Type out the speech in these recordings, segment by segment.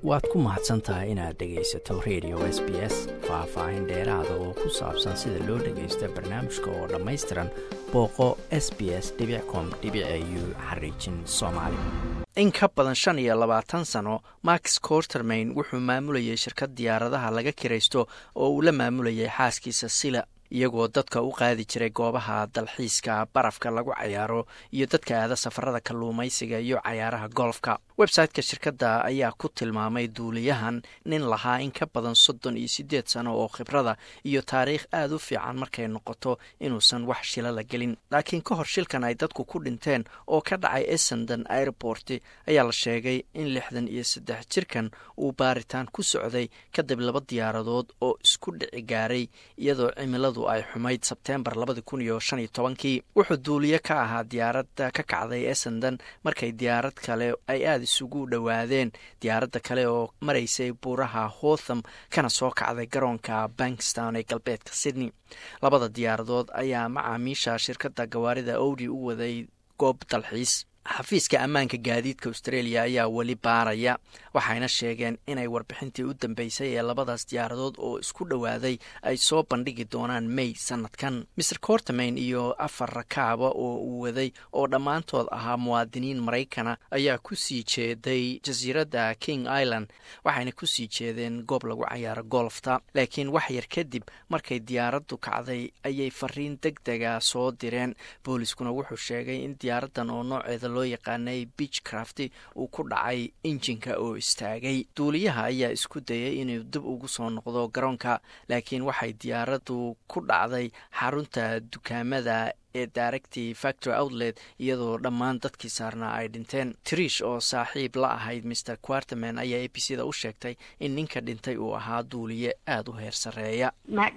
waad ku mahadsan tahay inaad dhegaysato radio s b s faah-faahin dheeraada oo ku saabsan sida loo dhagaysto barnaamijka oo dhammaystiran booqo s b s com u xariijin soomaali in ka badan shan iyo labaatan sano max cortermain wuxuu maamulayay shirkad diyaaradaha laga kiraysto oo uu la maamulayay xaaskiisa sila iyagoo dadka u qaadi jiray goobaha dalxiiska barafka lagu cayaaro iyo dadka aada safarada kalluumaysiga iyo cayaaraha golfka website-ka shirkadda ayaa ku tilmaamay duuliyahan nin lahaa in ka badan soddon iyo siddeed sano oo khibrada iyo taariikh aada u fiican markay noqoto inuusan wax shila la gelin laakiin ka hor shilkan ay dadku ku dhinteen oo ka dhacay essendon airport ayaa la sheegay in lixdan iyo saddex jirkan uu baaritaan ku socday kadib laba diyaaradood oo isku dhici gaaray iyadoo cimiladu ay xumayd sebteembar labadi kun iyo shan iyo tobankii wuxuu duuliye ka ahaa diyaaradda ka kacday essendon markay diyaarad kale ay aada isugu dhowaadeen diyaaradda kale oo maraysay buuraha hotham kana soo kacday garoonka bankstown ee galbeedka sydney labada diyaaradood ayaa macaamiisha shirkadda gawaarida owdi u waday goob dalxiis xafiiska ammaanka gaadiidka australia ayaa weli baaraya waxayna sheegeen inay warbixintii u dambeysay ee labadaas diyaaradood oo isku dhowaaday ay soo bandhigi doonaan may sanadkan maer cortamain iyo afar rakaaba oo uu waday oo dhammaantood ahaa muwaadiniin maraykana ayaa ku sii jeeday jasiiradda king island waxayna kusii jeedeen goob lagu cayaaro golfta laakiin wax yar kadib markay diyaaraddu kacday ayay fariin deg dega soo direen booliskuna wuxuu sheegay in diyaaraddan oo nooceeda loo yaqaanay beachcraft uu ku dhacay injinka oo istaagay duuliyaha ayaa isku dayay inuu dib ugu soo noqdo garoonka laakiin waxay diyaaraddu ku dhacday xarunta dukaamada ee daaragtii factory outlet iyadoo dhammaan dadkii saarnaa ay dhinteen trish oo saaxiib la ahayd maer quarterman ayaa a b c da u sheegtay in ninka dhintay uu ahaa duuliye aada u heer sarreeya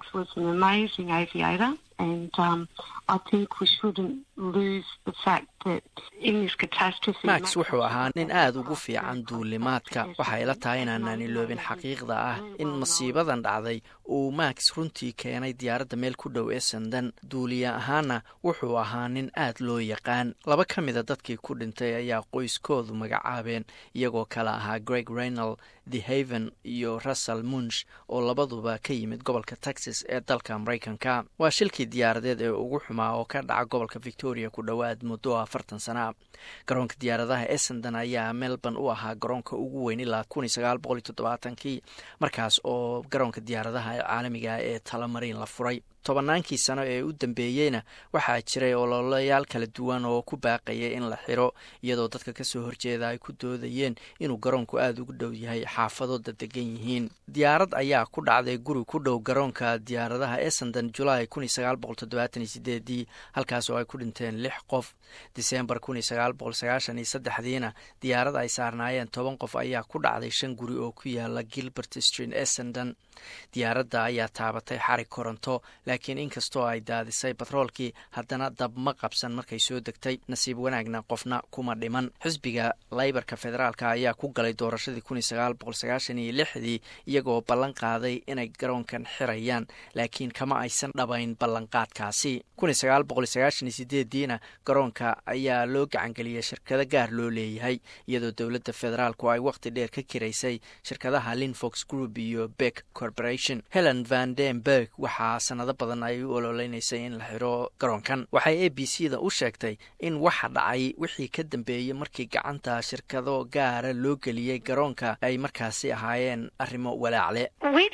max wuxuu ahaa nin aada ugu fiican duulimaadka waxay la tahay inaanaan iloobin xaqiiqda ah in masiibadan dhacday uu max runtii keenay diyaaradda meel ku dhow essendon duuliye ahaana wuxuu ahaa nin aada loo yaqaan laba ka mida dadkii ku dhintay ayaa qoyskoodu magacaabeen iyagoo kale ahaa greg reynal the haven iyo russell munch oo labaduba ka yimid gobolka texas ee dalka maraykanka waa shilkii diyaaradeed ee ugu xumaa oo ka dhaca gobolka victoria ku dhowaad muddo afartan sana garoonka diyaaradaha essendon ayaa melbourne u ahaa garoonka ugu weyn ilaa kun iyo sagaal boqol iyo toddobaatankii markaas oo garoonka diyaaradaha ee caalamiga ee talamariin la furay tobannaankii sano ee u dambeeyeyna waxaa jiray ololayaal kala duwan oo ku baaqaya in la xiro iyadoo dadka kasoo horjeeda ay ku doodayeen inuu garoonku aada ugu dhow yahay xaafadooda degan yihiin diyaarad ayaa ku dhacday guri ku dhow garoonka diyaaradaha essendon julaay kun iyo sagaal boqol toddobaatan iyo sideedii halkaas oo ay ku dhinteen lix qof disembar kun iyo sagaal boqol sagaashan iyo saddexdiina diyaarad ay saarnaayeen toban qof ayaa ku dhacday shan guri oo ku yaala gilbert street essendon diyaaradda ayaa taabatay xarig koronto laakiin inkastoo ay daadisay batroolkii haddana dab ma qabsan markay soo degtay nasiib wanaagna qofna kuma dhiman xisbiga laybarka federaalka ayaa ku galay doorashadii kun iyo sagaal boqol sagaashan iyo lixdii iyagoo ballan qaaday inay garoonkan xirayaan laakiin kama aysan dhabayn ballanqaadkaasi kun iyo sagaal boqol sagaashan iyo sideediina garoonka ayaa loo gacangeliyay shirkado gaar loo leeyahay iyadoo dowladda federaalku ay waqti dheer ka kiraysay shirkadaha linfox group iyo beck corporation helen van denberg waxaa sanado badan ay u ololeynaysay in la xiro garoonkan waxay a b c da u sheegtay in waxa dhacay wixii ka dambeeyey markii gacanta shirkado gaara loo geliyey garoonka ay markaasi ahaayeen arrimo walaacle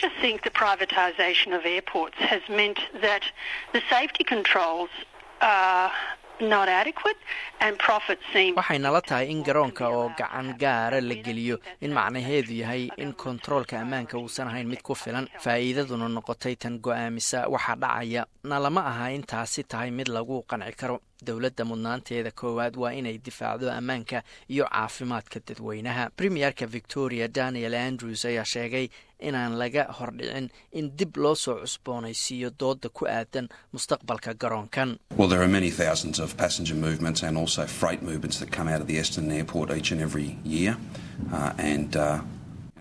waxay nala tahay in garoonka oo gacan gaara la geliyo in macnaheedu yahay in kontaroolka ammaanka uusan ahayn mid ku filan faa'iidaduna noqotay tan go-aamisa waxa dhacaya na lama aha in taasi tahay mid lagu qanci karo dowladda mudnaanteeda koowaad waa inay difaacdo ammaanka iyo caafimaadka dadweynaha premierka victoria daniel andrews ayaa sheegay inaan laga hordhicin in dib loo soo cusboonaysiiyo dooda ku aadan mustaqbalka garoonkan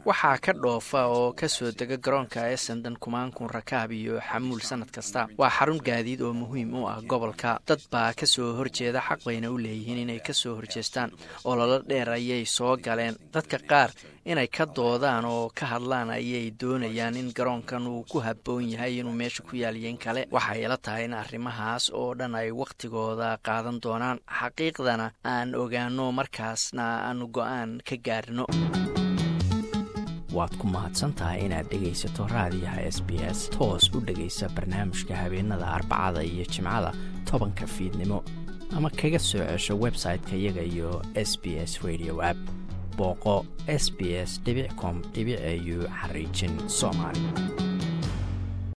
waxaa ka dhoofa oo kasoo dega garoonka essendon kumaan kun rakaab iyo xamuul sanad kasta waa xarun gaadiid oo muhiim u ah gobolka dad baa kasoo horjeeda xaq bayna u leeyihiin inay kasoo horjeestaan ololo dheer ayay soo galeen dadka qaar inay ka doodaan oo ka hadlaan ayay doonayaan in garoonkan uu ku habboon yahay inuu meesha ku yaaliyen kale waxay ila tahay in arrimahaas oo dhan ay wakhtigooda qaadan doonaan xaqiiqdana aan ogaano markaasna aanu go-aan ka gaarno waad ku mahadsantahay inaad dhegaysato raadiyaha s b s toos u dhegaysa barnaamijka habeenada arbacada iyo jimcada tobanka fiidnimo ama kaga soo cesho website-ka iyaga iyo s b s radio app booqo s b s com au xariijin soomaali